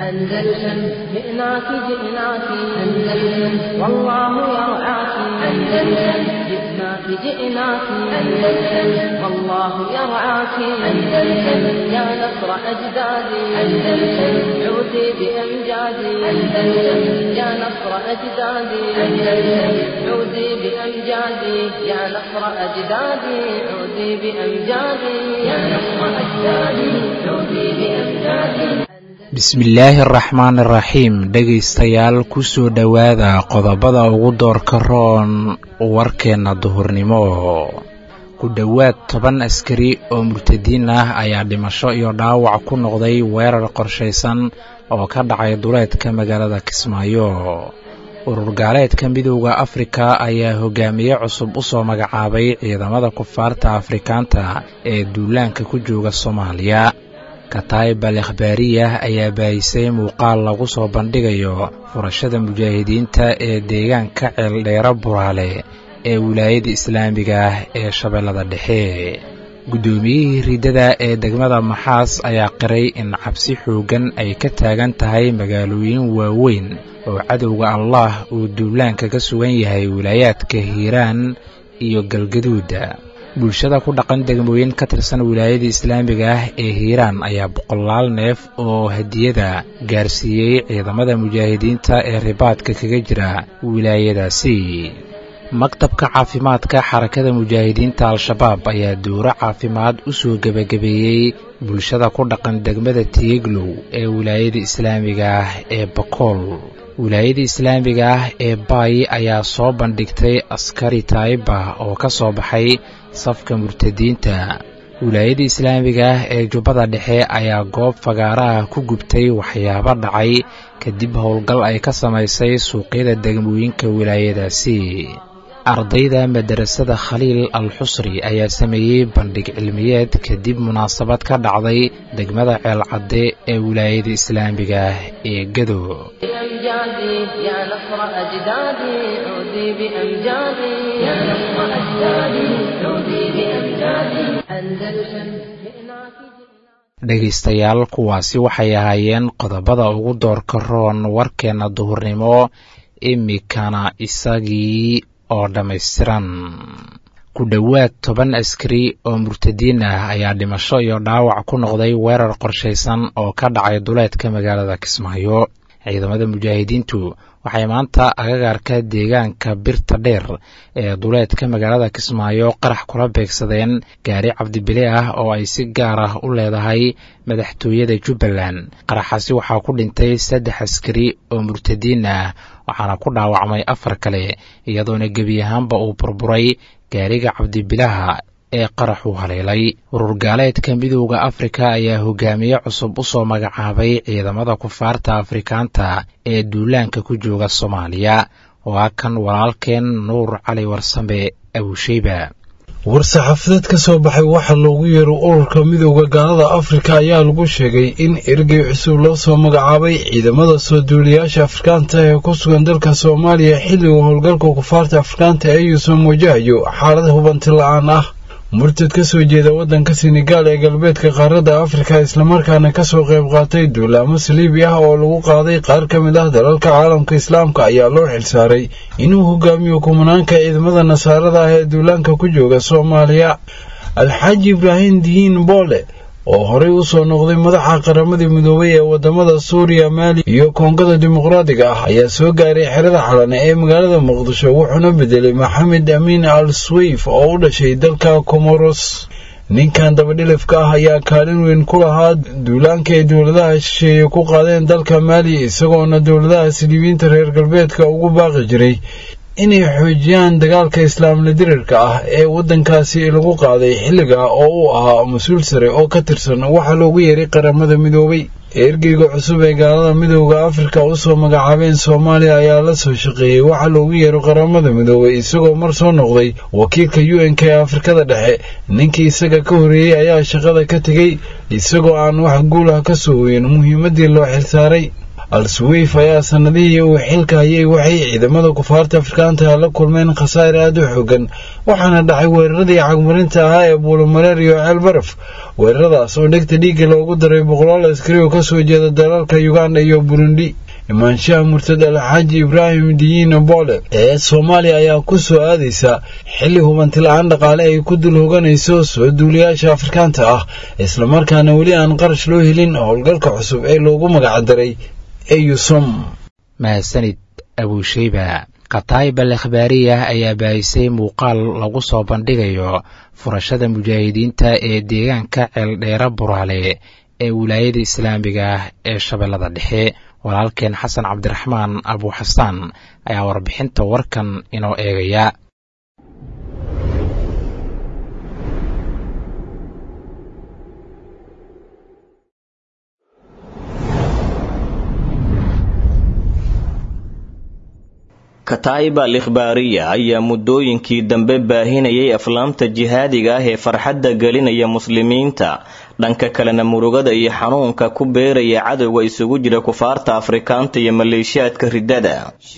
أندلسن جئناك جئناك أندلسن والله يرعاك أندلسن جئناك جئناك أندلسن والله يرعاك أندلسن يا نصر أجدادي أندلسن عودي بأمجادي أندلسن يا نصر أجدادي أندلسن عودي بأمجادي يا نصر أجدادي عودي بأمجادي يا نصر أجدادي عودي بأمجادي bismillaahi araxmaan iraxiim dhegaystayaal kusoo dhowaada qodobada ugu doorka roon warkeenna duhurnimo ku dhowaad toban askari oo murtadiin ah ayaa dhimasho iyo dhaawac ku noqday weerar qorshaysan oo ka dhacay duleedka magaalada kismaayo urur gaaleedka midowda afrika ayaa hogaamiye cusub u soo magacaabay ciidamada kufaarta afrikaanta ee duulaanka ku jooga soomaaliya kataib al akhbaariyah ayaa baahisay muuqaal lagu soo bandhigayo furashada mujaahidiinta ee deegaanka ceeldheero buraale ee wilaayada islaamiga ah ee shabeellada dhexe guddoomiyihii riddada ee degmada maxaas ayaa qiray in cabsi xooggan ay ka taagan tahay magaalooyin waaweyn oo cadowga allah uu duulaanka ka sugan yahay wilaayaadka hiiraan iyo galgaduuda bulshada ku dhaqan degmooyin ka tirsan wilaayada islaamiga ah ee hiiraan ayaa boqolaal neef oo hadiyada gaarsiiyey ciidamada mujaahidiinta ee ribaadka kaga jira wilaayadaasi maktabka caafimaadka xarakada mujaahidiinta al-shabaab ayaa duuro caafimaad u soo gebagabeeyey bulshada ku dhaqan degmada tiiglow ee wilaayada islaamiga ah ee bakool wilaayada islaamiga ah ee baay ayaa soo bandhigtay askari taayiba oo ka soo baxay safka murtadiinta wilaayada islaamiga ah ee jubbada dhexe ayaa goob fagaaraha ku gubtay waxyaabo dhacay kadib howlgal ay ka samaysay suuqyada degmooyinka wilaayadaasi ardayda madarasada khaliil al xusri ayaa sameeyey bandhig cilmiyeed kadib munaasabad ka dhacday degmada ceelcadde ee wilaayada islaamiga ah ee gado dhegaystayaal kuwaasi waxay ahaayeen qodobada ugu doorka roon warkeenna duhurnimo imikana isagii oo dhammaystiran ku dhowaad toban askari oo murtadiin ah ayaa dhimasho iyo dhaawac ku noqday weerar qorshaysan oo ka dhacay duleedka magaalada kismaayo ciidamada mujaahidiintu waxay maanta agagaarka deegaanka birta dheer ee duleedka magaalada kismaayo qarax kula beegsadeen gaari cabdibile ah oo ay si gaar ah u leedahay madaxtooyada jubbaland qaraxaasi waxaa ku dhintay saddex askari oo murtadiin ah waxaana ku dhaawacmay afar kale iyadoona gebi ahaanba uu burburay gaariga cabdibilaha ee qaraxu haleelay urur gaaleedka midowda afrika ayaa hogaamiye cusub u soo magacaabay ciidamada kufaarta afrikaanta ee duulaanka ku jooga soomaaliya waa kan walaalkeen nuur cali warsame abusheyba war-saxaafadeed ka soo baxay waxaa loogu yeero ururka midowda gaalada afrika ayaa lagu sheegay in ergey cusub loo soo magacaabay ciidamada soo duuliyaasha afrikaanta ee ku sugan dalka soomaaliya xilliga howlgalka kufaarta afrikaanta ee yuusan wajahayo xaalad hubanti la-aan ah murtad ka soo jeeda waddanka senegaal ee galbeedka qaaradda afrika islamarkaana ka soo qayb qaatay duulaamo saliibi ah oo lagu qaaday qaar ka mid ah dalalka caalamka islaamka ayaa loo xilsaaray inuu hogaamiyo kumanaanka ciidamada nasaarada ah ee duulaanka ku jooga soomaaliya alxaaji ibraahim dihiin boole oo horey u soo noqday madaxa qaramadii midoobay ee wadamada suuriya maali iyo koongada dimuqraadiga ah ayaa soo gaaray xerada xalane ee magaalada muqdisho wuxuuna bedelay maxamed amiin al swayf oo u dhashay dalka comoros ninkan dabadhilifka ah ayaa kaalin weyn ku lahaa duulaanka ay dowladaha shisheeye ku qaadeen dalka maali isagoona dowladaha siliibiinta reer galbeedka ugu baaqi jiray inay xoojiyaan dagaalka islaamla dirirka ah ee waddankaasi lagu qaaday xilliga oo uu ahaa mas-uul sare oo ka tirsan waxaa loogu yeeray qaramada midoobay ergeyga cusub ee gaalada midowda afrika u soo magacaabeen soomaaliya ayaa la soo shaqeeyey waxaa loogu yeero qaramada midoobay isagoo mar soo noqday wakiilka u n k ee afrikada dhexe ninkii isaga ka horreeyey ayaa shaqada ka tegey isagoo aan wax guul ah ka soo hoyin muhiimaddii loo xilsaaray al-suweyf ayaa sanadihii uu xilka hayay waxay ciidamada kufaarta afrikaanta la kulmeen khasaar aad u xoogan waxaana dhacay weeraradii cagmarinta ahaa ee buulamareer iyo ceel baraf weeraradaas oo dhegta dhiigga loogu daray boqolaal askari oo kasoo jeeda dalalka uganda iyo burundi imaanshaha murtad alxaaji ibraahim diyiin boole ee soomaaliya ayaa ku soo aadaysa xilli hubanti la-aan dhaqaale ay ku dul hoganayso soo duuliyaasha afrikaanta ah islamarkaana weli aan qarash loo helin howlgalka cusub ee loogu magacdaray eyusom mahadsanid abuusheyba kataayba lekhbaariyah ayaa baahisay muuqaal lagu soo bandhigayo furashada mujaahidiinta ee deegaanka ceeldheera buraale ee wilaayada islaamiga ah ee shabeellada dhexe walaalkeen xasan cabdiraxmaan abuuxasaan ayaa warbixinta warkan inoo eegaya kataa'iba al ikhbaariya ayaa muddooyinkii dambe baahinayay aflaamta jihaadiga ah ee farxadda gelinaya muslimiinta dhanka kalena murugada iyo xanuunka ku beeraya cadowga isugu jira kufaarta afrikaanta iyo maleeshiyaadka riddada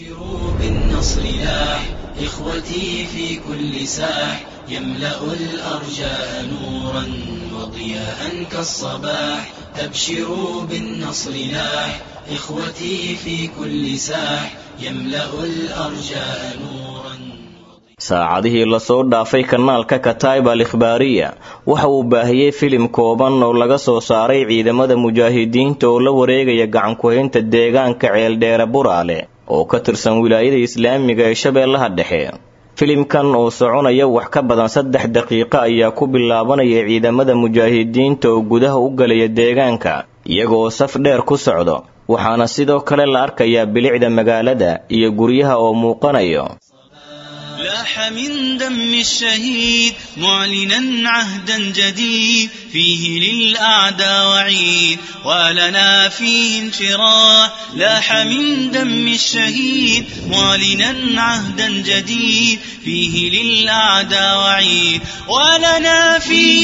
إخوتي في كل ساح يملأ الأرجاء نورا وضياء كالصباح أبشروا بالنصر لاح إخوتي في كل ساح يملأ الأرجاء نورا saacadihii lasoo dhaafay kanaalka kataiba al ikhbaariya waxa uu baahiyey filim kooban oo laga soo saaray ciidamada mujaahidiinta oo la wareegaya gacankuhaynta deegaanka ceeldheere buraale oo ka tirsan wilaayada islaamiga ee shabeellaha dhexe filimkan oo soconaya wax ka badan saddex daqiiqo ayaa ku bilaabanaya ciidamada mujaahidiinta oo gudaha u galaya deegaanka iyagoo saf dheer ku socdo waxaana sidoo kale la arkayaa bilicda magaalada iyo guryaha oo muuqanayo لاح من دم الشهيد معلنا عهدا جديد فيه للأعداء وعيد ولنا فيه انشراح لاح من دم الشهيد معلنا عهدا جديد فيه للأعداء وعيد ولنا فيه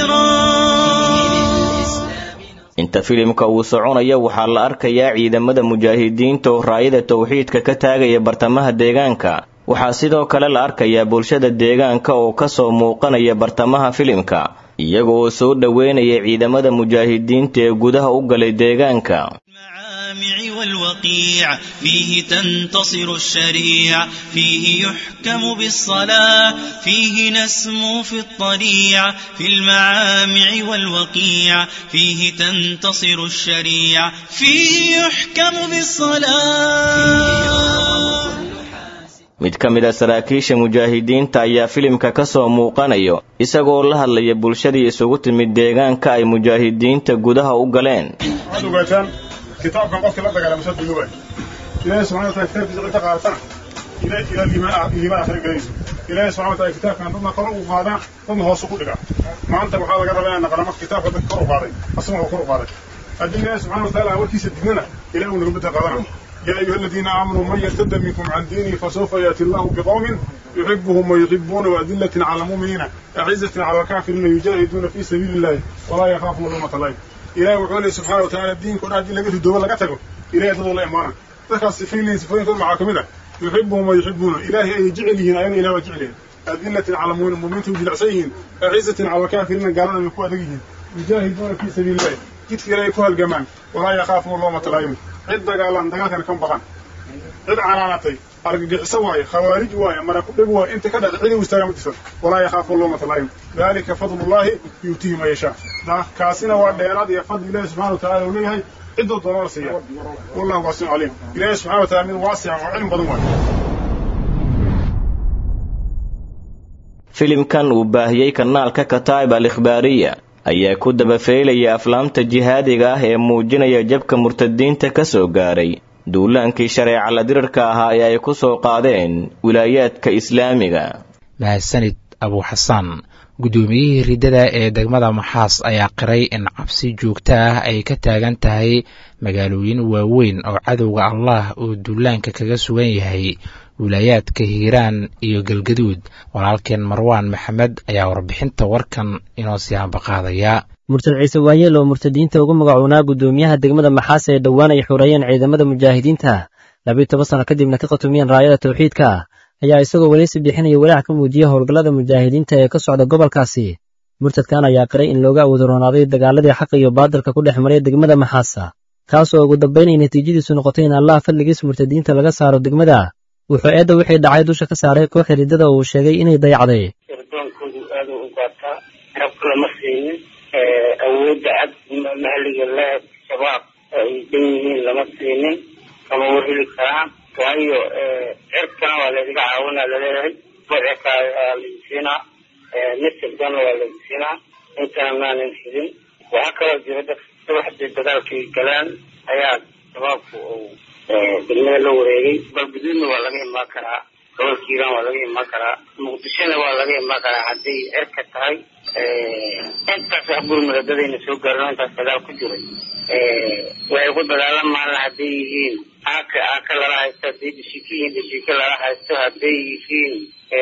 انشراح inta filimka uu soconaya waxaa la arkayaa ciidamada mujaahidiinta oo raayada towxiidka ka taagaya bartamaha deegaanka waxaa sidoo kale la arkayaa bulshada deegaanka oo kasoo muuqanaya bartamaha filimka iyaga oo soo dhoweynaya ciidamada mujaahidiinta ee gudaha u galay deegaanka المعامع والوقيع فيه تنتصر الشريع فيه يحكم بالصلاة فيه نسمو في الطريع في المعامع والوقيع فيه تنتصر الشريع فيه يحكم بالصلاة mid ka mid a saraakiisha mujaahidiinta ayaa filimka ka soo muuqanayo isagoo la hadlaya bulshadii isugu timid deegaanka ay mujaahidiinta gudaha u galeen waxaad ogaataan kitaabkan qofkii la dagaalama soo dunuubay ilaahay subxana wataala kitaabkiisa cidda qaadatan ilaa ilaa liimaan liimaan akhri gelayso ilaahay subxana wataala kitaabkan dadna kor u qaadaa dadna hoos ugu dhigaa maanta waxaa laga rabaa inaan naqana marka kitaabka dadka kor u qaaday asaguna kor u qaaday haddii ilaahay subxana wataala warkiisa dignana ilahay uu naga bedel qaadana يا أيها الذين آمنوا من يرتد منكم عن دينه فسوف يأتي الله بقوم يحبهم ويحبون وأذلة على المؤمنين أعزة على الكافرين يجاهدون في سبيل الله ولا يخافون لومة لائم إلهي وحوله سبحانه وتعالى الدين كنا عدين لقيت الدول لقيته إلهي تضل الله إمانا ذكر سفين لين سفين كل معاكم إذا يحبهم ويحبون إلهي أي جعلهن أين إله وجعلهن أذلة على المؤمنين توجد عسيهن أعزة على الكافرين قالوا من قوة دقيهن يجاهدون في سبيل الله جدك إلهي كوها الجمال ولا يخافون لومة لائم cid dagaalan dagaalkana kan baqan cid canaanatay argagixiso waaye khawaarij waaye mara ku dheg waaye inta ka dhacda cidi u istaaga ma jirto walaa yakhaafu loomata laayim dalika fadlullaahi yuutihi ma yashaa kaasina waa dheeraad iyo fadli ilaahi subxana wataala uu leeyahay ciddoo doona la siiya wallahu waasicu caliim ilaahi subxana wataala mid waasica oo cilmi badan waaye filimkan uu baahiyey kanaalka kataib al ikhbaariya ayaa ku dabafeylaya aflaamta jihaadiga ah ee muujinaya jabka murtadiinta ka soo gaaray duulaankii shareeca la dirirka ahaa ee ay ku soo qaadeen wilaayaadka islaamiga mahadsanid abuuxasaan guddoomiyihii riddada ee degmada maxaas ayaa qiray in cabsi joogto ah ay ka taagan tahay magaalooyin waaweyn oo cadowga allah uu duulaanka kaga sugan yahay wilaayaadka hiiraan iyo galgaduud walaalkeen marwaan maxamed ayaa warbixinta warkan inoo sii hambaqaadaya murtad ciise waayeel oo murtadiinta ugu magacoonaa guddoomiyaha degmada maxaas ee dhowaan ay xoreeyeen ciidamada mujaahidiinta labiyo toban sano kadibna ka qatumiyeen raayada tawxiidka ayaa isagoo weleysi bixinaya walaac ka muujiya howlgallada mujaahidiinta ee ka socda gobolkaasi murtadkan ayaa qiray in looga awoodaroonaaday dagaaladii xaqa iyo baadilka ku dhex maray degmada maxaasa kaas oo ugu dambayn ay natiijadiisu noqotay in allah fadligiis murtadiinta laga saaro degmada wuxuu eedda wixii dhacay dusha ka saaray kooxda riddada oo uu sheegay inay dayacday irdoonkoodu aada u gaataa xabka lama siinin awoodda cad mahliga le shabaab ay dhan yihiin lama siinin kama warheli karaan waayo cirkana waa laydiga caawinaa laleeyahay bocirka laydin siinaa misirkana waa laydin siinaa intana maanan helin waxaa kaloo jira dad subaxdii dagaalkii galaan ayaa shabaabku uu degmada la wareegay balguduudna waa laga imaan karaa gobolka hiiraan waa laga imaan karaa muqdishona waa laga imaan karaa hadday cirka tahay intaas wax gurmuradadayna soo gaarino intaas dagaal ku jiray waxay ku dagaalamaan hadday yihiin aaka aaka lala haysto hadday dhishiki yihiin dhishiki lala haysto hadday yihiin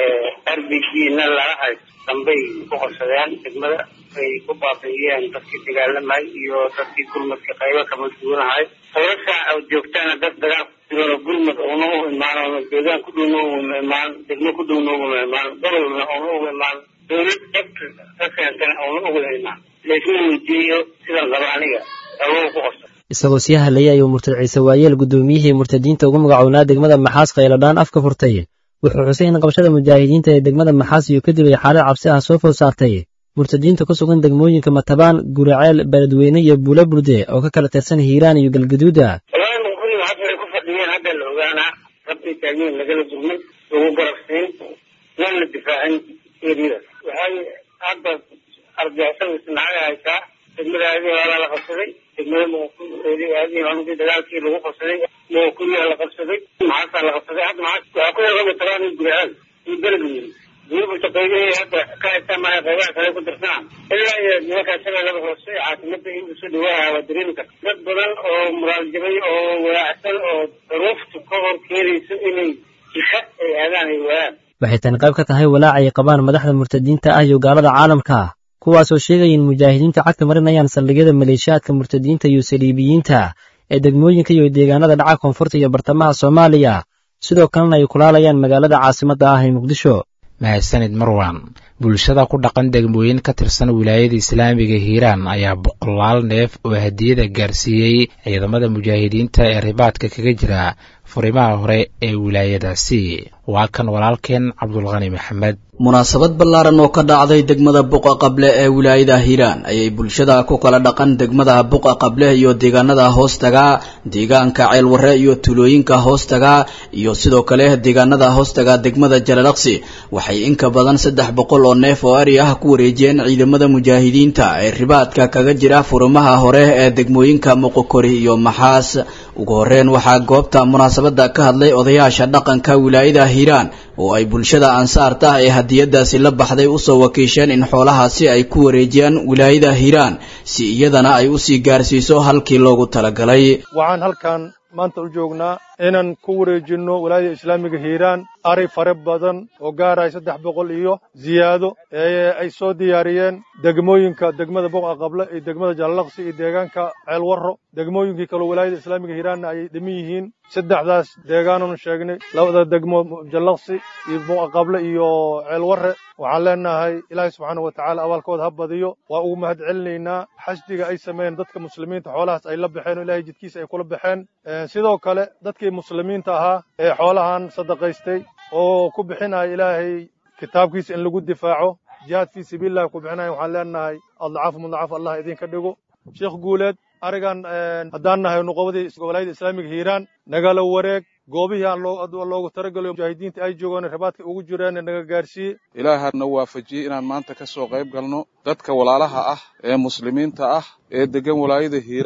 r b g na lala haysto dambay ku qorsadeen degmada ay ku baabi'iyeen dadkii dagaalamay iyo dadkii gurmadka qaybo kama duwanahay hawlasha joogtaana dad dagaal ku jiran oo gurmad una u imaan oo deegaan ku dhowna uma imaan degmo ku dhowna uma imaan gobolna una uga imaan dawlad cebka ka keentana una uga imaan laysma weydiiyo sidan qaba aniga awow ku qorsa isagoo sii hadlayay ayuu murtad ciise waayeel guddoomiyihii murtadiinta ugu magacownaa degmada maxaas khayladhaan afka furtay wuxuu xusay in qabashada mujaahidiinta ee degmada maxaas iyo kadib ay xaalad cabsi ah soo food saartay murtadiinta ku sugan degmooyinka matabaan guraceel beledweyne iyo buula burde oo ka kala tirsan hiiraan iyo galgaduuda walahi muquli maxaas waxay ku fadhiyeen hadda la ogaanaa rabtay taageen lagala durmay lagu garabsiin nan la difaacin eriyadaas waxay hadda argixisada isnacaga haysaa degmada aadii hoolaa la qabsaday degmada muquli aadii dagaalkii lagu qabsaday muquli la qabsaday maxaasaa la qabsaday hadda maxaas waxaa ku yaga matabaan iyo guraceel iyo beledweyne duubuta qaybihii hadda ka haystaan maaha qaybaha kale ku dirsanaa ilaa iyo nimankaa shabeellada hoose caasimada in usoo dhawaaha waa dareemi karta dad badan oo muraal jabay oo walaacsan oo duruuftu ka hor keenayso inay jika ay aadaan ay waayaan waxay tani qayb ka tahay walaac ay qabaan madaxda murtadiinta ah iyo gaalada caalamka kuwaasoo sheegaya in mujaahidiinta cagta marinayaan saldhigyada maleeshiyaadka murtadiinta iyo saliibiyiinta ee degmooyinka iyo deegaanada dhaca koonfurta iyo bartamaha soomaaliya sidoo kalena ay kulaalayaan magaalada caasimadda ah ee muqdisho mahadsanid marwan bulshada ku dhaqan degmooyin ka tirsan wilaayada islaamiga hiiraan ayaa boqolaal neef oo hadiyada gaarsiiyey ciidamada mujaahidiinta ee ribaadka kaga jira furimaha hore ee wilaayadaasi waa kan walaalkeen cabdulqani maxamed munaasabad ballaaran oo ka dhacday degmada buqa qable ee wilaayada hiiraan ayay bulshada ku kala dhaqan degmada buqa qable iyo deegaanada hoostaga deegaanka ceelwarre iyo tulooyinka hoostaga iyo sidoo kale deegaanada hoostaga degmada jalalaqsi waxay inka badan saddex boqol oo neef oo ari ah ku wareejiyeen ciidamada mujaahidiinta ee ribaadka kaga jira furimaha hore ee degmooyinka muqokori iyo maxaas ugu horreyn waxaa goobta munaasabada ka hadlay odayaasha dhaqanka wilaayada hiiraan oo ay bulshada ansaarta ee hadiyadaasi la baxday usoo wakiisheen in xoolahaasi ay ku wareejiyaan wilaayada hiiraan si iyadana ay usii gaarsiiso halkii loogu talagalay waxaan halkan maanta u joognaa inaan ku wareejinno walaayada islaamiga hiiraan ari fare badan oo gaaraya saddex boqol iyo ziyaado ee ay soo diyaariyeen degmooyinka degmada boqa qable iyo degmada jallaqsi iyo deegaanka ceelwarro degmooyinkii kaloo walaayada islaamiga hiiraanna ay dhiman yihiin saddexdaas deegaananu sheegnay labada degmo jallaqsi iyo boqa qable iyo ceelwarre waxaan leenahay ilaahay subxaana wa tacaala abaalkooda ha badiyo waa ugu mahad celinaynaa xashdiga ay sameeyeen dadka muslimiinta xoolahaas ay la baxeen oo ilaahay jidkiisa ay kula baxeen sidoo kale dadkii muslimiinta ahaa ee xoolahan sadaqaystay oo ku bixinaya ilaahay kitaabkiisa in lagu difaaco jihaad fii sabiilillahi ku bixinaya waxaan leenahay adlacaafu mudlacaf allah idinka dhigo sheekh guuleed arigan haddaan nahay nuqobadii walaayada islaamiga hiiraan nagala wareeg goobihii aan loogu talagalayo mujaahidiinta ay joogaan ribaadka ugu jiraan naga gaarsiiye ilaahay hadna waafajiyey inaan maanta ka soo qayb galno dadka walaalaha ah ee muslimiinta ah ee degan walaayada hiiraan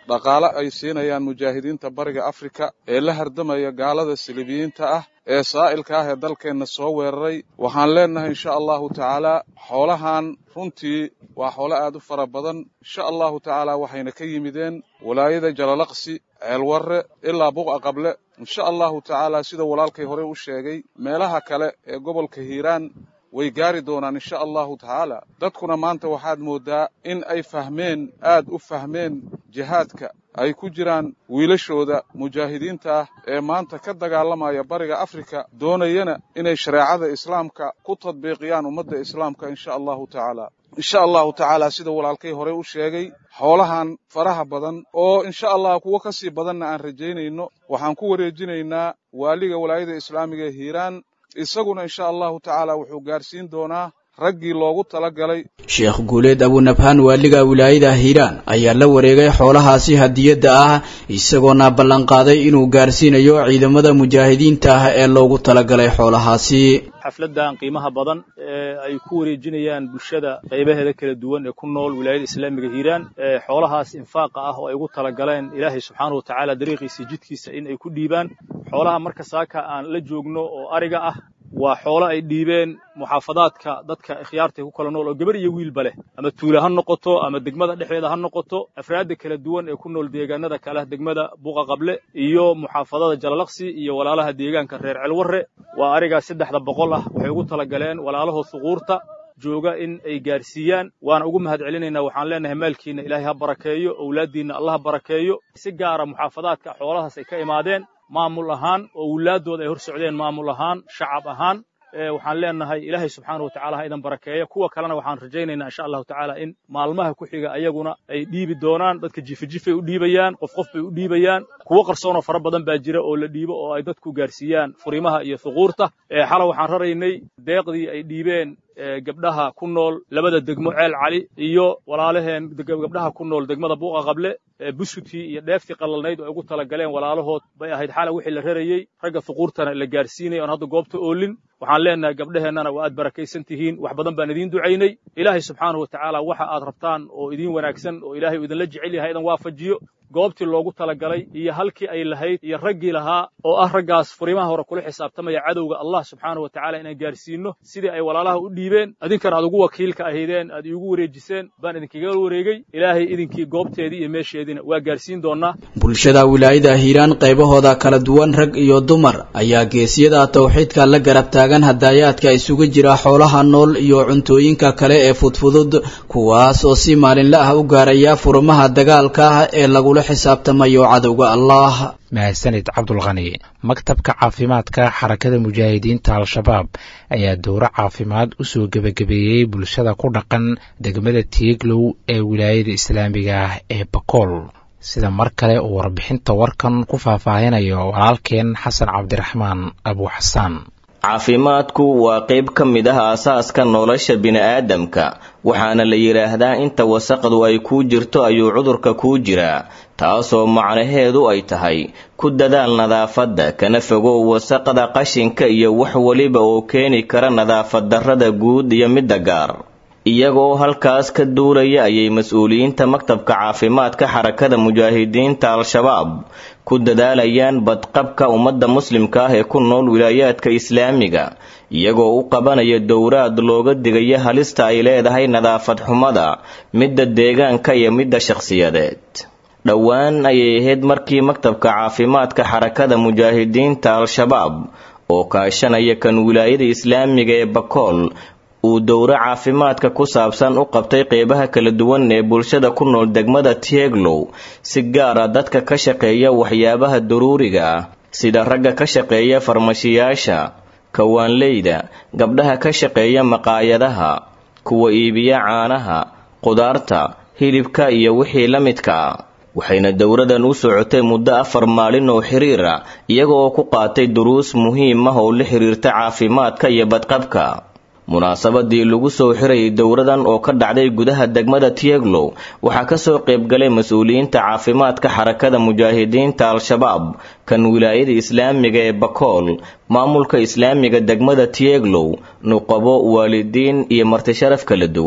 dhaqaale ay siinayaan mujaahidiinta bariga afrika ee la hardamaya gaalada silibiyiinta ah ee saa'ilka ah ee dalkeenna soo weeraray waxaan leennahay insha allahu tacaala xoolahan runtii waa xoolo aad u fara badan insha allahu tacaala waxayna ka yimideen walaayada jalalaqsi ceelwarre ilaa buqa qable insha allahu tacaala sida walaalkay hore u sheegay meelaha kale ee gobolka hiiraan way gaari doonaan insha allahu tacaala dadkuna maanta waxaad mooddaa in ay fahmeen aad u fahmeen jihaadka ay ku jiraan wiilashooda mujaahidiinta ah ee maanta ka dagaalamaya bariga afrika doonayana inay shareecada islaamka ku tadbiiqiyaan ummadda islaamka insha allahu tacaala insha allahu tacaala sida walaalkay hore u sheegay xoolahan faraha badan oo insha allah kuwo ka sii badanna aan rajaynayno waxaan ku wareejinaynaa waaliga walaayada islaamiga ee hiiraan isaguna insha allahu tacaala wuxuu gaarsiin doonaa raggii loogu talagalay sheekh guuleed abunabhaan waaliga wilaayada hiiraan ayaa la wareegay xoolahaasi hadiyadda ah isagoona ballanqaaday inuu gaarsiinayo ciidamada mujaahidiinta ah ee loogu talagalay xoolahaasi xafladdan qiimaha badan ee ay ku wareejinayaan bulshada qaybaheeda kala duwan ee ku nool wilaayada islaamiga hiiraan ee xoolahaas infaaqa ah oo ay ugu talagaleen ilaahay subxaanahu watacaala dariiqiisa jidkiisa in ay ku dhiibaan xoolaha marka saaka aan la joogno oo ariga ah waa xoolo ay dhiibeen muxaafadaadka dadka ikhyaarta ku kala nool oo gabar iyo wiilba leh ama tuule ha noqoto ama degmada dhexdeeda ha noqoto afraadda kala duwan ee ku nool deegaanada kale degmada buqa qable iyo muxaafadada jalalaqsi iyo walaalaha deegaanka reer celwarre waa arigaas saddexda boqol ah waxay ugu talagaleen walaalahood suquurta jooga in ay gaarsiiyaan waana ugu mahad celinaynaa waxaan leenahay maalkiina ilaahay ha barakeeyo owlaaddiinna allah ha barakeeyo si gaara muxaafadaadka xoolahaas ay ka imaadeen maamul ahaan oo wulaaddooda ay hor socdeen maamul ahaan shacab ahaan waxaan leenahay ilaahay subxaana wa tacala ha idan barakeeya kuwa kalena waxaan rajaynaynaa insha allahu tacaala in maalmaha ku xiga ayaguna ay dhiibi doonaan dadka jifijifay u dhiibayaan qof qof bay u dhiibayaan kuwo qarsoonoo fara badan baa jira oo la dhiibo oo ay dadku gaarsiiyaan furimaha iyo thuquurta xala waxaan raraynay deeqdii ay dhiibeen gabdhaha ku nool labada degmo ceel cali iyo walaalaheen gabdhaha ku nool degmada buuqa qable buskutii iyo dheeftii qalalnayd oo ay ugu talagaleen walaalahood bay ahayd xala wixii la rarayey ragga thuquurtana la gaarsiinaya oon hadda goobta oolin waxaan leenahay gabdhaheennana waa aad barakaysan tihiin wax badan baan idiin ducaynay ilaahay subxaanahu wa tacaala waxa aad rabtaan oo idiin wanaagsan oo ilaahay uu idinla jecel yahay idan waafajiyo goobtii loogu talagalay iyo halkii ay lahayd iyo raggii lahaa oo ah raggaas furimaha hore kula xisaabtamaya cadowga allah subxaanahu wa tacala inaan gaarsiinno sidii ay walaalaha u dhiibeen idinkana aad ugu wakiilka ahaydeen aad iigu wareejiseen baan idinkaga wareegay ilaahay idinkii goobteedii iyo meesheediina waa gaarsiin doonnaa bulshada wilaayada hiiraan qaybahooda kala duwan rag iyo dumar ayaa geesiyada tawxiidka la garab taagan hadaayaadka isugu jira xoolaha nool iyo cuntooyinka kale ee fudfudud kuwaas oo si maalinla ah u gaaraya furumaha dagaalka ah ee lagula xisaabtamayo cadowga allah mahadsanid cabdulkhani maktabka caafimaadka xarakada mujaahidiinta al-shabaab ayaa dowro caafimaad u soo gebagabeeyey bulshada ku dhaqan degmada tiiglow ee wilaayada islaamiga ah ee bakool sida mar kale uu warbixinta warkan ku faahfaahinayo walaalkeen xasan cabdiraxmaan abuuxasaan caafimaadku waa qayb ka mid ah aasaaska nolosha bini'aadamka waxaana la yidhaahdaa inta wasaqdu ay kuu jirto ayuu cudurka kuu jiraa taasoo macnaheedu ay tahay ku dadaal nadaafadda kana fogow wasaqda qashinka iyo wax weliba oo keeni kara nadaafad darrada guud iyo midda gaar iyagoo halkaas ka duulaya ayay mas-uuliyiinta maktabka caafimaadka xarakada mujaahidiinta al-shabaab ku dadaalayaan badqabka ummadda muslimka ah ee ku nool wilaayaadka islaamiga iyagoo u qabanaya dowraad looga digaya halista ay leedahay nadaafad xumada midda deegaanka iyo midda shakhsiyadeed dhowaan ayay ahayd markii maktabka caafimaadka xarakada mujaahidiinta al-shabaab oo kaashanaya kan wilaayada islaamiga ee bakool uu dowro caafimaadka ku saabsan u qabtay qeybaha kala duwan ee bulshada ku nool degmada tieglow si gaara dadka ka shaqeeya waxyaabaha daruuriga ah sida ragga ka shaqeeya farmashiyaasha kawaanleyda gabdhaha ka shaqeeya maqaayadaha kuwa iibiya caanaha qudaarta hilibka iyo wixii la midka ah waxayna dowradan u socotay muddo afar maalin oo xiriir ah iyaga oo ku qaatay duruus muhiim ah oo la xiriirta caafimaadka iyo badqabka munaasabadii lagu soo xirayay dowradan oo ka dhacday gudaha degmada tieglow waxaa kasoo qaybgalay mas-uuliyiinta caafimaadka xarakada mujaahidiinta al-shabaab kan wilaayada islaamiga ee bakool maamulka islaamiga degmada tieglow nuqabo waalidiin iyo martisharaf kala duwan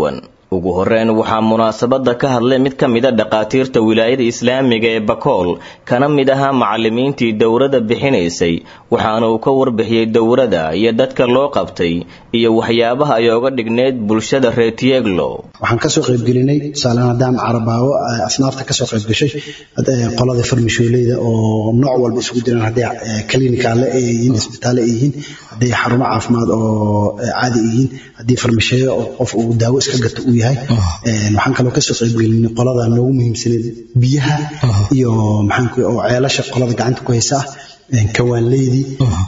ugu horreyn waxaa munaasabadda ka hadlay mid ka mida dhakhaatiirta wilaayada islaamiga ee bakool kana mid ahaa macallimiintii dowladda bixinaysay waxaana uu ka warbixiyey dowladda iyo dadka loo qabtay iyo waxyaabaha ay oga dhigneyd bulshada reer tieglo waxaan kasoo qaybgelinay tusaalehaan haddaan carabaawo asnaafta kasoo qaybgashay qolada farmashooleyda oo nooc walba isugu jiraan hadday klinikaale ay yihiin isbitaale ay yihiin hadday xarumo caafimaad oo caadi yihiin haddii farmasheeyo oo qof uu daawo iska gato uu yahay waxaan kaloo kasoo qaybgelinay qolada noogu muhiimsaneed biyaha iyo maxaanku oo ceelasha qolada gacanta ku haysa ah kawaanleydii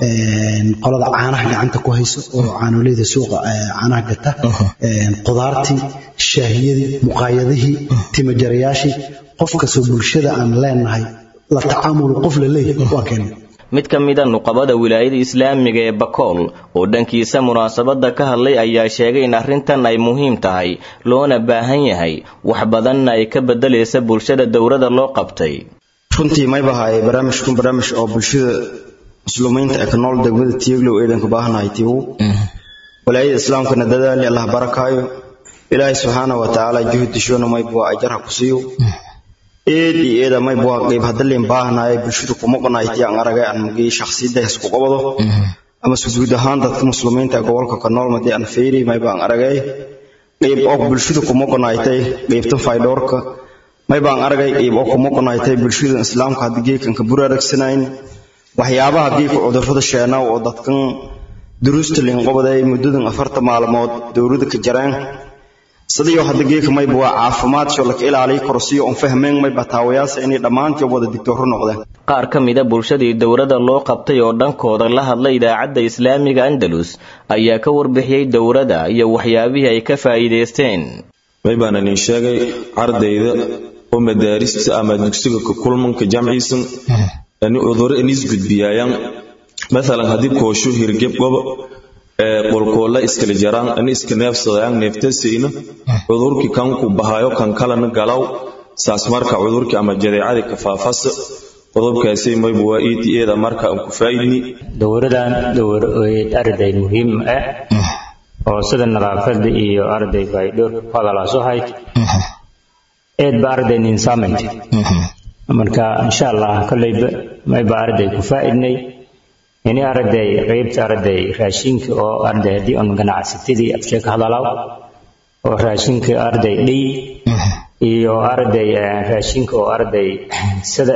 qolada caanaha gacanta ku hayso oo caanoleyda suuqa caanaha gata qudaartii shaahiyadii muqaayadihii timajarayaashii qof kastoo bulshada aan leenahay la tacaamulu qof la leeyahay waan keenay mid ka mida nuqabada wilaayada islaamiga ee bakool oo dhankiisa munaasabadda ka hadlay ayaa sheegay in arrintan ay muhiim tahay loona baahan yahay wax badanna ay ka beddelaysa bulshada dowladda loo qabtay runtii mayba haye barnaamijkun barnaamij oo bulshada muslumiinta ee ka nool degmada tiiglow eedanka baahanahay tiigu walaayada islaamkana dadaali allah barakaayo ilaahay subxaana wa tacaala juhudishoona maybua ajarha ku siiyo eed iyo eeda maybua qayb hadalin baahanaye bulshada kuma qanayti aan aragay aan magii shakhsiyadaas ku qabado ama se guud ahaan dadka muslimiinta ee gobolka ka nool madii aan feyri mayba aan aragay qayb oo bulshada kuma qanaytay qaybtan faydhoorka maybaan aragay qayb oo kuma qanaytay bulshada islaamka haddii geekan ka buraaragsanayn waxyaabaha geeka cudurrada sheenaaw oo dadkan duruusta linqobaday muddadan afarta maalmood dowladda ka jareen sidayo hadda geeka mayba waa caafimaad soo laka ilaaliy korsiyo on fahmeen mayba taawayaasa inay dhammaantii wada digtooro noqdeen qaar ka mida bulshadii dowladda loo qabtay oo dhankooda la hadlay idaacadda islaamiga andalus ayaa ka warbixiyey dowladda iyo waxyaabihii ay ka faa'iidaysteen maybaan idin sheegay ardayda oo madaarista ama dugsiga ka kulmanka jamciisan ani cuduro inis gudbiyaayaan maalan haddii koosho hirgeb gobo ee qolkoolla iskala jaraan ani iska neefsadayaan neeftasayna cudurkii kanku bahayo kan kalena galaw saas marka cudurkii ama jadeecadii ka faafasa qodobkaasi mayba waa ed eeda marka aan ku faa'idni dowradan dowr arday muhiim ah oo sida nadaafada iyo arday bay dhowr ku hadalaaso hayd eed ba arday nin saamaynta marka insha allah kolleyba mayba arday ku faa'idnay ini arday qaybta arday raashinka oo arday haddii on ganacsatadii afshee ka hadalaaw oo raashinka arday dhiy iyo arday raashinka oo arday sida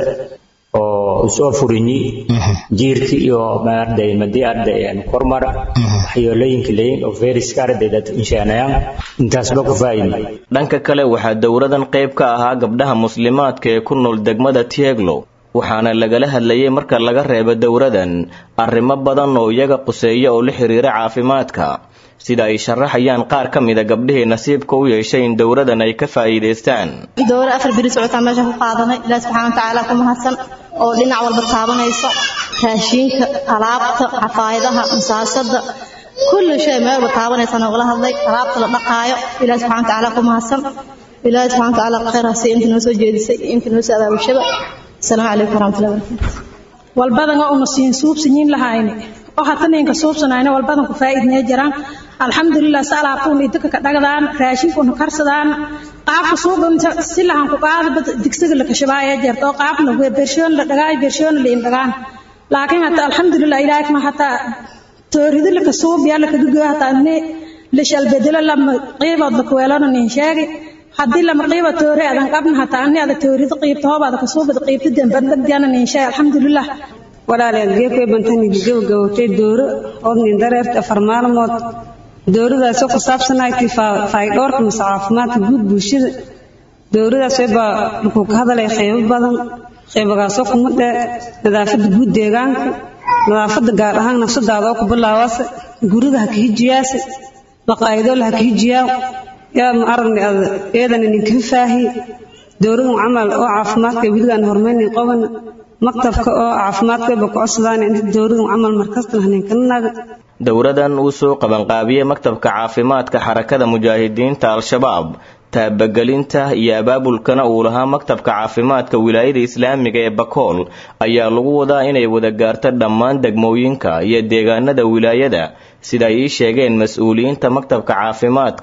oo usoo furinyi jiirka iyo arday madii arday kormar waxyeelooyinka leeyin oo fayraska arday dad insheenayaan intaasba ku faa'idnay dhanka kale waxaa dowladan qayb ka ahaa gabdhaha muslimaadka ee ku nool degmada tieglow waxaana lagala hadlayay marka laga reebo dowladan arrimo badan oo iyaga quseeya oo la xiriira caafimaadka sida ay sharaxayaan qaar ka mida gabdhihii nasiibka u yeeshay in dowladan ay ka faa'iidaystaan dowlad afar beri socotaa meesha ku qaadanay ilaahi subxaana watacaala ku mahadsan oo dhinac walba taabanaysa raashiinka alaabta xafaayadaha masaasada kulli shay meelba taabanaysa noogala hadlay alaabta la dhaqaayo ilaahi subxana watacaala ku mahadsan ilaahi subxana watacaala khayr hasiiya inta noo soo jeedisay inta noo soo abaabashaba asalaamu calaykum waraxmatullahi wabarakatu walbadan oo una siin suubsanyiin lahayne oo hataninka suubsanayna walbadan ku faa'iidnee jiraan alxamdulilah si alaabtuuna idinka ka dhagdaan raashinkuuna karsadaan qaabka suuqanta si lahan ku qaada digsiga la kashabaaya jeerta oo qaabna bershoon la dhagaay bershoon la indhagaan laakiin hata alxamdulilah ilaahay kuma hata tooridi la kasuubiya la kadugo hata ne la shalbedelo lama qiibood la kuweelana nin sheegi haddii lama qiiba toore adan qabna hata ani ada toorida qiibta hoobaada kasuubada qiibta dembadagdiana nin sheegi alxamdulilah walaalayaal geekay bantaniga gabagabowtay dooro ood nin dareerta afar maalmood dowladaasoo ku saabsanayti faydhoorka mase caafimaadka guud bulshada dowladaas baa wuxuu ka hadalay qaybo badan qaybagaasoo kuma dhe nadaafada guud deegaanka nadaafada gaar ahaan nafsadaada oo ku bilaabaase guriga ha ka hijiyaase baqaayadoola ha ka hijiyaaw yaa ma aragni ad eedana ninkaga faahi dowladan camal oo caafimaadka weligaan hormaynin qobana maktabka oo caafimaadkaba ku codsadaan inta dowladan camal markastan haninkanaga dowladan uu soo qabanqaabiyey maktabka caafimaadka xarakada mujaahidiinta al-shabaab taabagelinta iyo abaabulkana uu lahaa maktabka caafimaadka wilaayada islaamiga ee bakool ayaa lagu wadaa inay wada gaarto dhammaan degmooyinka iyo deegaanada wilaayada sida ay ii sheegeen mas-uuliyiinta maktabka caafimaadka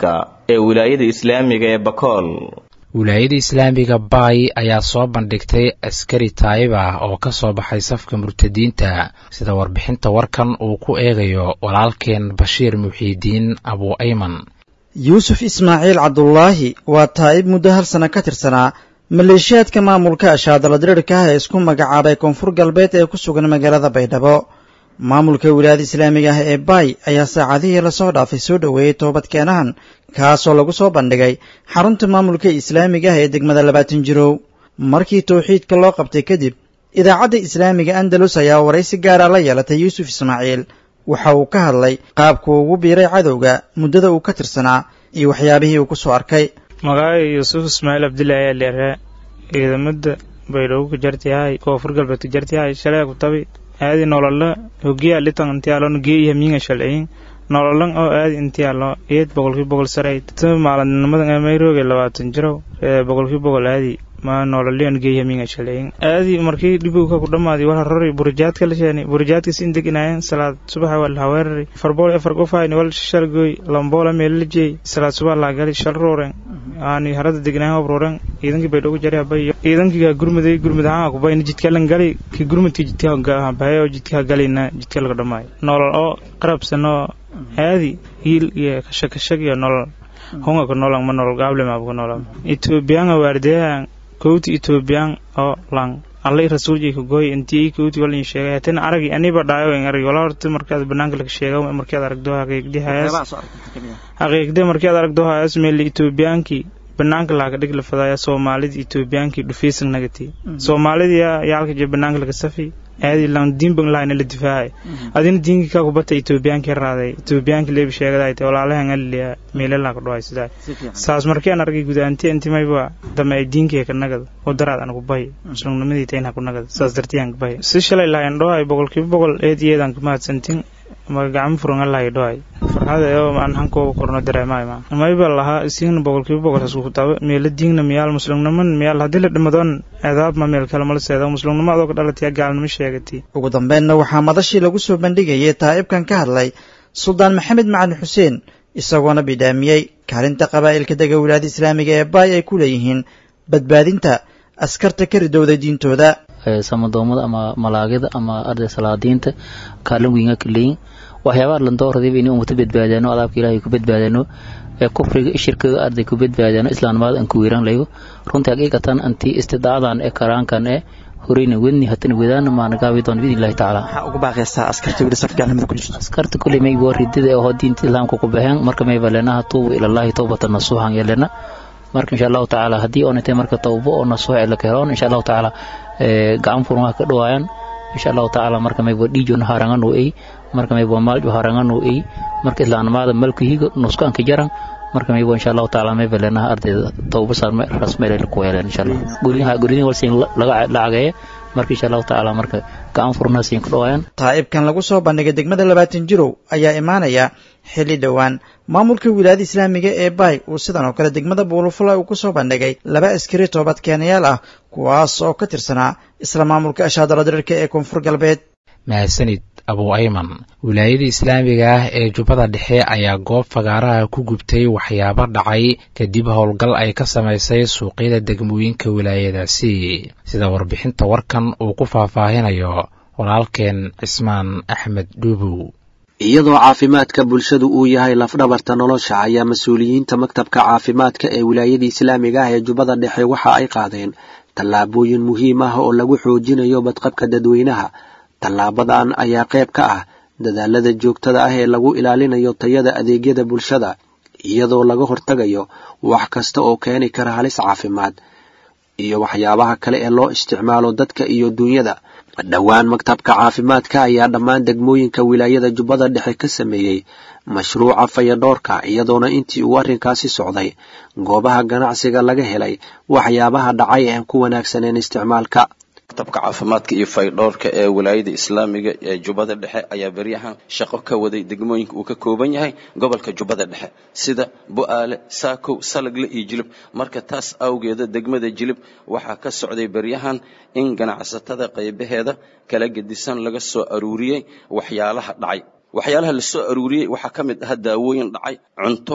ee wilaayada islaamiga ee bakool wilaayada islaamiga baay ayaa soo bandhigtay askari taayib ah oo ka soo baxay safka murtadiinta sida warbixinta warkan uu ku eegayo walaalkeen bashiir muxiidiin abu ayman yuusuf ismaaciil cabdulaahi waa taa'ib muddo hal sanno ka tirsanaa maleeshiyaadka maamulka ashaadala diriirka ah ee isku magacaabay koonfur galbeed ee ku sugan magaalada baydhabo maamulka wilaayada islaamiga ah ee baay ayaa saacadihii lasoo dhaafay soo dhoweeyey toobadkeenahan kaasoo lagu soo bandhigay xarunta maamulka islaamiga ah ee degmada labaatan jirow markii towxiidka loo qabtay kadib idaacadda islaamiga andalus ayaa waraysi gaara la yeelatay yuusuf ismaaciil waxa uu ka hadlay qaabkuu ugu biiray cadowga muddada uu ka tirsanaa iyo waxyaabihii uu ku soo arkay magacay yuusuf ismaaciil cabdillah ayaa leeraa ciidamada baydhabo ku jartiyahay koonfur galbeed ku jartiyahay shalay ku tabi aadi nolola hogiya litan intiyaalo geeyaha miinga shalciyin nololan oo aadi intiyaalo eed boqolkii boqol sarayd tuma maaladnimadan amayroge labaatan jirow boqolkii boqol aadi ma nololion geeyaha miinga shalciyin aadi markii dhibowka ku dhammaadi wala rori burajaadka la sheeni burajaadka sin deginaayeen salaad subaxa waa laha weerari farbool afar qofayni wal shalgoy lamboola meelajey salaad subax laha gali shal rooren aani harada degnaayen obroren ciidankii baydhabo jari habayo ciidankii gurmuday gurmud ahaan kubayna jidkalan gali ki gurmudkii jidka bahay oo jidka galina jidka laga dhamaayo nolol oo qarabsan oo aadi hiil iyo kashakashag iyo nolol hunga ka nolan ma nolol gaable maabka nolan etoobiyaanga waardeyahan kowti etoobiyan oo lang allay rasuuljay ka gooy intii kowti wal in sheegay hatin aragi aniba dhaayo in aragi wala horta markaad banaanka laga sheega markaad aragdo haqiiqdi hayaas haqiiqdi markaad aragdo hayaas meel etoobiyankii banaanka laga dhig la fadaya soomaalida etoobiyankii dhufaysan nagati soomaalida yaa yaalka je banaanka laga safi aadi lan diinban lahayna la difaacay adina diinkii kaa kubata etoobiyankii raaday etoobiyankii leebi sheegaday te walaalahan aliya meelelaa ka dhawaay sidaa saas markian argay gudaanti intimayba dama ay diinkii ka nagad wadaraad ana ku bahi muslimnimadii tayn ha ku nagad saas dartiyaan ka bahi si shalay lahayn dhawaay boqolkiiba boqol eed iyeedan ka mahadsantin magacamo furan lahay dhawaay farxada oo aan hankooba korno dareemaay ma mayba lahaa isigna boqolkiiba boqol hasku kutaaba meela diingna miyaal muslimniman miyaal haddii la dhimadoon eedaab ma meel kale mala seeda muslimnimo adoo ka dhalataya gaalnimo sheegati ugu dambeynna waxaa madashii lagu soo bandhigayay taa'ibkan ka hadlay suldaan maxamed macalin xuseen isagoona bidhaamiyey kaalinta qabaa'ilka dega wilaayada islaamiga ee baay ay ku leeyihiin badbaadinta askarta ka ridowda diintooda samadoomada ama malaagida ama arday salaadiinta kaalin wiinga ka leeyin waxyaabaha landooradayba inay ummata badbaadaano adaabka ilaahay ku badbaadaano ee kufriga shirkiga arday ku badbaadaano islaamnimada aan ku weeraan layo runtii haqiiqatan anti istidaadan ee karaankan ee horeyna wedni hatana wedaana maana gaabi doon biidn illahi tacaala waxaa ugu baaqaysaa askarta weli saf gaalnimada ku jirto askarta kuley may waa ridida oo diinta islaamka ku baxeen marka mayba leenaha tuubu ilallahi towbatan nasuuxan yeelena marka insha allahu tacaala haddii oonatay marka tawbo oo nasuux ee la keheloon insha allahu tacaala gacan furmaha ka dhawaayaan insha allahu tacaala marka mayba dhiijona haranganu ey marka mayba maaljo haranganu ey marka islaamnimada malkuhiga nuskanka jaran marka mayba insha allahu tacaala mayba leenaha ardayda tawbo rasmeele ku heleen insha allah guryaha guryaha walsiin laga lacageeye marka insha allahu tacaala marka gacan furnaha siin ka dhawaayaan taa'ibkan lagu soo bandhigay degmada labaatan jirow ayaa imaanaya xilli dhowaan maamulka wilaayada islaamiga ee baay uu sidan oo kale degmada buulufula uu ku soo bandhigay laba askari toobadkeenayaal ah kuwaas oo ka tirsanaa isla maamulka ashaadala diriirka ee koonfur galbeed mahadsanid abu ayman wilaayada islaamiga ah ee jubbada dhexe ayaa goob fagaaraha ku gubtay waxyaabo dhacay kadib howlgal ay ka samaysay suuqyada degmooyinka wilaayadaasi sida warbixinta warkan uu ku faahfaahinayo walaalkeen cismaan axmed dhuubow iyadoo caafimaadka bulshadu uu yahay lafdhabarta nolosha ayaa mas-uuliyiinta maktabka caafimaadka ee wilaayada islaamiga ah ee jubbada dhexe waxa ay qaadeen tallaabooyin muhiim ah oo lagu xoojinayo badqabka dadweynaha tallaabadan ayaa qayb ka ah dadaalada joogtada ah ee lagu ilaalinayo tayada adeegyada bulshada iyadoo laga hortagayo wax kasta oo keeni kara halis caafimaad iyo waxyaabaha kale ee loo isticmaalo dadka iyo duunyada dhowaan maktabka caafimaadka ayaa dhammaan degmooyinka wilaayada jubbada dhexe ka sameeyey mashruuca fayadhoorka iyadoona intii uu arrinkaasi socday goobaha ganacsiga laga helay waxyaabaha dhacay aan ku wanaagsaneen isticmaalka maktabka caafimaadka iyo faydhoorka ee wilaayada islaamiga ee jubbada dhexe ayaa beryahan shaqo ka waday degmooyinka uu ka kooban yahay gobolka jubbada dhexe sida bu'aale saakow salagle iyo jilib marka taas awgeeda degmada jilib waxaa ka socday beryahan in ganacsatada qaybaheeda kala gedisan laga soo aruuriyey waxyaalaha dhacay waxyaalaha la soo aruuriyey waxaa ka mid ah daawooyin dhacay cunto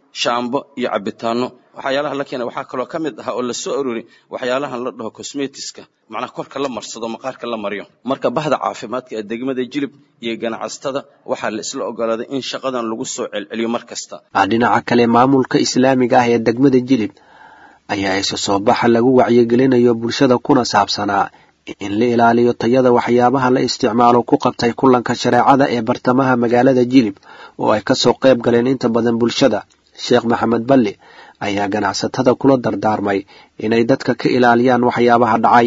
shaambo iyo cabitaano waxyaalaha la keenay waxaa kaloo ka mid ahaa oo la soo aroori waxyaalahan la dhaho cosmetiska macnaha korka la marsado maqaarka la mariyo marka bahda caafimaadka ee degmada jilib iyo ganacsatada waxaa la isla ogolaaday in shaqadan lagu soo celceliyo mar kasta dhinaca kale maamulka islaamiga ah ee degmada jilib ayaa isu soo baxa lagu wacyigelinayo bulshada kuna saabsanaa in la ilaaliyo tayada waxyaabaha la isticmaalo ku qabtay kulanka shareecada ee bartamaha magaalada jilib oo ay kasoo qayb galeen inta badan bulshada sheekh maxamed balli ayaa ganacsatada kula dardaarmay inay dadka ka ilaaliyaan waxyaabaha dhacay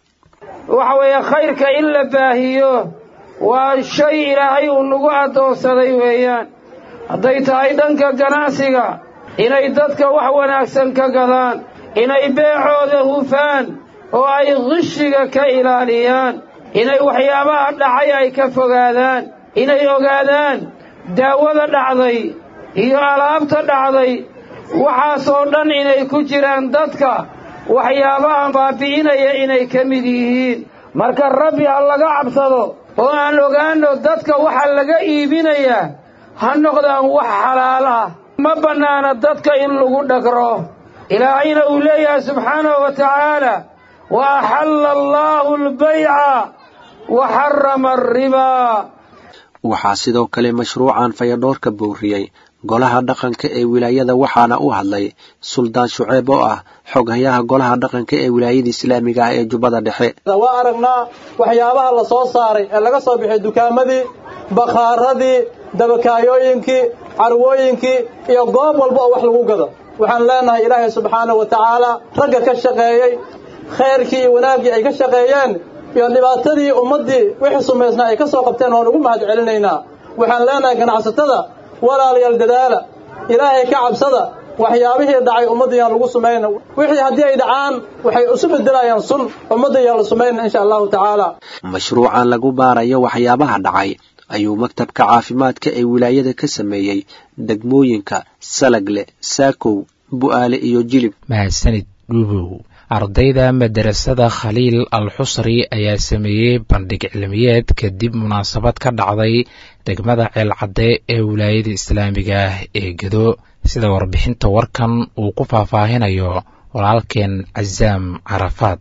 waxa weeye khayrka in la baahiyo waa shay ilaahay uu nagu addoonsaday weeyaan hadday tahay dhanka ganacsiga inay dadka wax wanaagsan ka gadaan inay beecooda hufaan oo ay qishiga ka ilaaliyaan inay waxyaabaha dhacay ay ka fogaadaan inay ogaadaan daawada dhacday iyo alaabta dhacday waxaasoo dhan inay ku jiraan dadka waxyaabaha baabi'inaya inay ka mid yihiin marka rabbi ha laga cabsado oo aan ogaanno dadka waxa laga iibinayaa ha noqdaan wax xalaal ah ma bannaana dadka in lagu dhagro ilaahayna uu leeyahay subxaanahu wa tacaala wa axalla allaahu albayca wa xarama alribaa waxaa sidoo kale mashruucan fayadhoorka booriyey golaha dhaqanka ee wilaayada waxaana u hadlay suldaan shuceeb oo ah xoghayaha golaha dhaqanka ee wilaayada islaamiga ah ee jubbada dhexe waa aragnaa waxyaabaha la soo saaray ee laga soo bixiyay dukaamadii bakhaaradii dabakaayooyinkii carwooyinkii iyo goob walba oo wax lagu gado waxaan leenahay ilaahay subxaanahu wa tacaala ragga ka shaqeeyey khayrkii iyo wanaaggii ay ka shaqeeyeen iyo dhibaatadii ummaddii wixii sumaysnaa ay ka soo qabteen waan ugu mahad celinaynaa waxaan leenahay ganacsatada walaalayaal dadaala ilaahay ka cabsada waxyaabihii dhacay ummadda yaan lagu sumayna wixii haddii ay dhacaan waxay isu bedelayaan sun ummadda yaan la sumayna insha allahu tacaala mashruucan lagu baarayo waxyaabaha dhacay ayuu maktabka caafimaadka ee wilaayada ka sameeyey degmooyinka salagle saakow bu'aale iyo jilib mahadsanid dhuubow ardayda madarasada khaliil al xusri ayaa sameeyey bandhig cilmiyeed kadib munaasabad ka dhacday degmada ceelcadde ee wilaayada islaamiga ah ee gedo sida warbixinta warkan uu ku faahfaahinayo walaalkeen casaam carafaad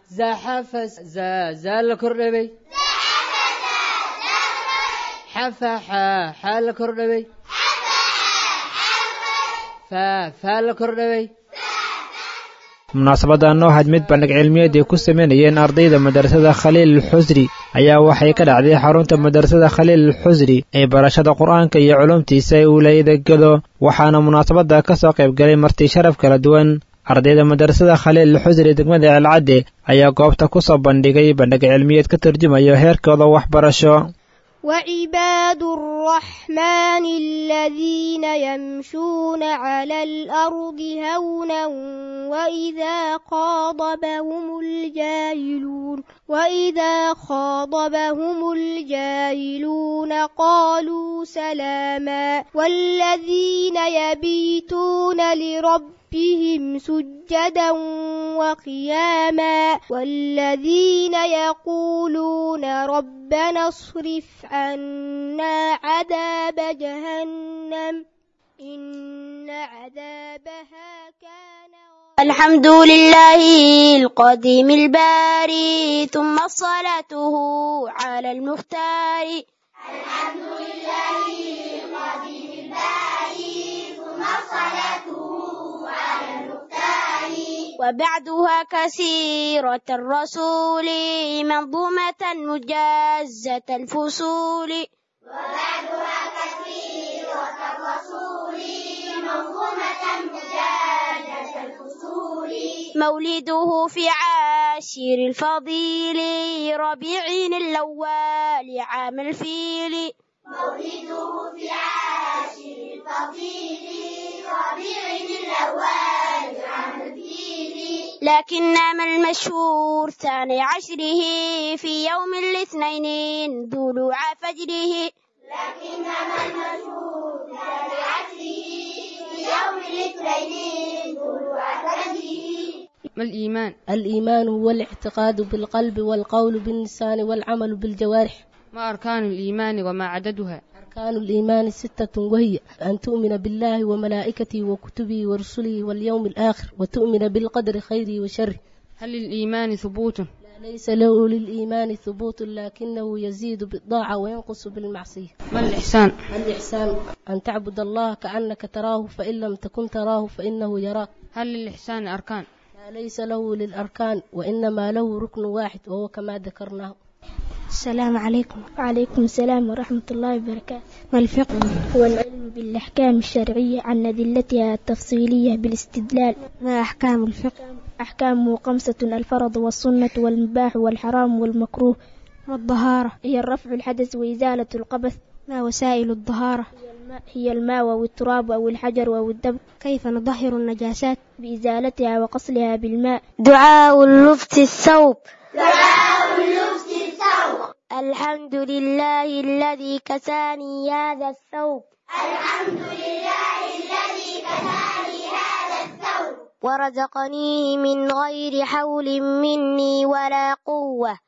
zaala kordhabay xafaxa xaa la kordhabay faa la kordhabay munaasabadan oo had mid bandhig cilmiyeed ay ku sameynayeen ardayda madrasada khaliil alxusri ayaa waxay ka dhacday xarunta madrasada khaliil alxusri ee barashada qur-aanka iyo culumtiisa ee wilaayada gedo waxaana munaasabada ka soo qayb galay marti sharaf kala duwan ardayda madrasada khaliil alxusri degmada ceelcadde ayaa goobta ku soo bandhigay bandhig cilmiyeed ka turjumayo heerkooda waxbarasho وعباد الرحمن الذين يمشون على الأرض هونا وإذا خاطبهم الجاهلون وإذا خاطبهم الجاهلون قالوا سلاما والذين يبيتون لربهم سجدا وقياما والذين يقولون ربنا اصرف عنا عذاب جهنم إن عذابها كان الحمد لله القديم الباري ثم صلاته على المختار الحمد لله القديم الباري ثم صلاته على المختار وبعدها كثيرة الرسول منظومة مجازة الفصول وبعدها كثيرة الرسول منظومة مجازة الفصول مولده في عاشر الفضيل ربيع الأول عام الفيل مولده في عاشر الفضيل ربيع الأول عام الفيل لكنما المشهور ثاني عشره في يوم الاثنين ذلوع فجره لكنما المشهور ثاني عشره في يوم الاثنين ذلوع فجره ما الإيمان؟ الإيمان هو الاعتقاد بالقلب والقول باللسان والعمل بالجوارح ما أركان الإيمان وما عددها؟ أركان الإيمان ستة وهي أن تؤمن بالله وملائكته وكتبه ورسله واليوم الآخر وتؤمن بالقدر خيره وشره هل للإيمان ثبوت؟ ليس له للإيمان ثبوت لكنه يزيد بالطاعة وينقص بالمعصية ما الإحسان؟ الإحسان أن تعبد الله كأنك تراه فإن لم تكن تراه فإنه يراك هل للإحسان أركان؟ ليس له للأركان وإنما له ركن واحد وهو كما ذكرناه السلام عليكم وعليكم السلام ورحمة الله وبركاته ما الفقه هو العلم بالأحكام الشرعية عن أدلتها التفصيلية بالاستدلال ما أحكام الفقه أحكامه خمسة الفرض والسنة والمباح والحرام والمكروه والطهارة هي الرفع الحدث وإزالة القبث ما وسائل الطهارة هي الماء أو التراب أو الحجر أو الدم كيف نطهر النجاسات بإزالتها وقصلها بالماء دعاء اللبس الثوب دعاء اللبس الثوب الحمد لله الذي كساني هذا الثوب الحمد لله الذي كساني هذا الثوب ورزقنيه من غير حول مني ولا قوة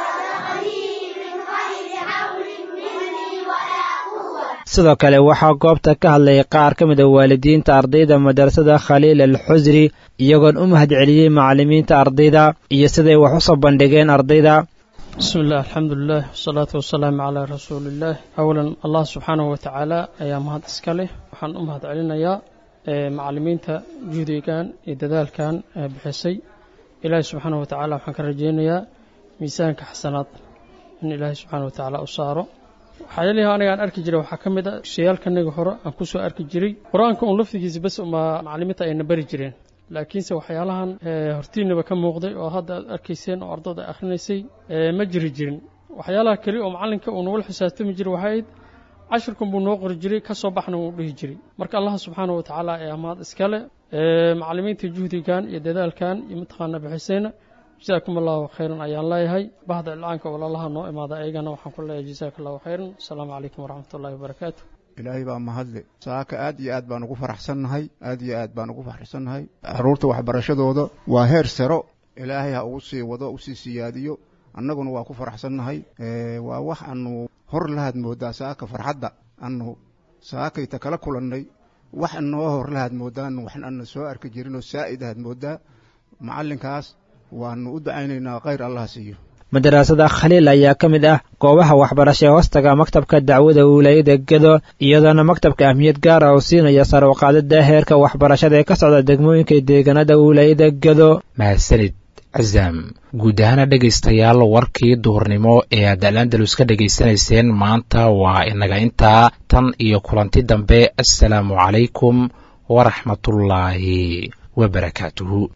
ورزقني من غير حول مني ولا قوة sidoo kale waxaa goobta ka hadlayay qaar ka mid a waalidiinta ardayda madrasada khaliil al xusri iyagoon u mahadceliyey macallimiinta ardayda iyo siday wax u soo bandhigeen ardayda bismi illah alxamdulilah wasalaatu wasalaamu calaa rasuuliillaah awalan allah subxaanahu watacaala ayaa mahad iska leh waxaan u mahad celinayaa macallimiinta juhdigan iyo dadaalkan bixisay ilaahi subxaanahu watacaala waxaan ka rajeynayaa miisaanka xasanaad in ilaahi subxaana watacaala u saaro waxyaalihi aniga aan arki jiray waxaa ka mid a shayaalkanaga hore aan ku soo arki jiray qur-aanka un laftigiisa bas uma macallimiinta ayna bari jireen laakiinse waxyaalahan hortiinaba ka muuqday oo hadda aad arkayseen oo ardada akhrinaysay ma jiri jirin waxyaalaha keli oo macallinka uu nagula xisaabtami jiray waxay ahayd cashirkan buu noo qori jiray ka soo baxna wuu dhihi jiray marka allah subxaana wa tacaala ee amaad iskale macallimiinta juhdigan iyo dadaalkan iyo mataqaana bixisayna jasaakum allahu khayran ayaan leeyahay bahda ilcaanka walaalaha noo imaada ayagana waxaan ku leeyahay jasaaka allahu khayran asalaamu calaykum waraxmat ullahi wabarakaatu ilaahay baa mahadle saaka aad iyo aad baan ugu faraxsannahay aad iyo aad baan ugu faraxsannahay carruurta waxbarashadooda waa heer saro ilaahay ha ugu sii wado usii siyaadiyo annaguna waa ku faraxsannahay waa wax aanu hor lahaad mooddaa saaka farxadda aanu saakayta kala kulannay wax noo hor lahaad mooddaanu waxn ana soo arki jirinoo saa'id ahaad mooddaa macallinkaas waanu u dacaynaynaa khayr allah siiyo madarasada khaliil ayaa ka mid ah goobaha waxbarasha ee hoostaga maktabka dacwada wilaayada gedo iyadoona maktabka ahmiyad gaara oo siinaya sar u qaadida heerka waxbarashada ee ka socda degmooyinka deegaanada wilaayada gedo mahadsanid casaam guud ahaana dhegaystayaal warkii duhurnimo ee aad alandalus ka dhegaysanayseen maanta waa inaga intaa tan iyo kulanti dambe assalaamu calaykum waraxmatullaahi wabarakaatuhu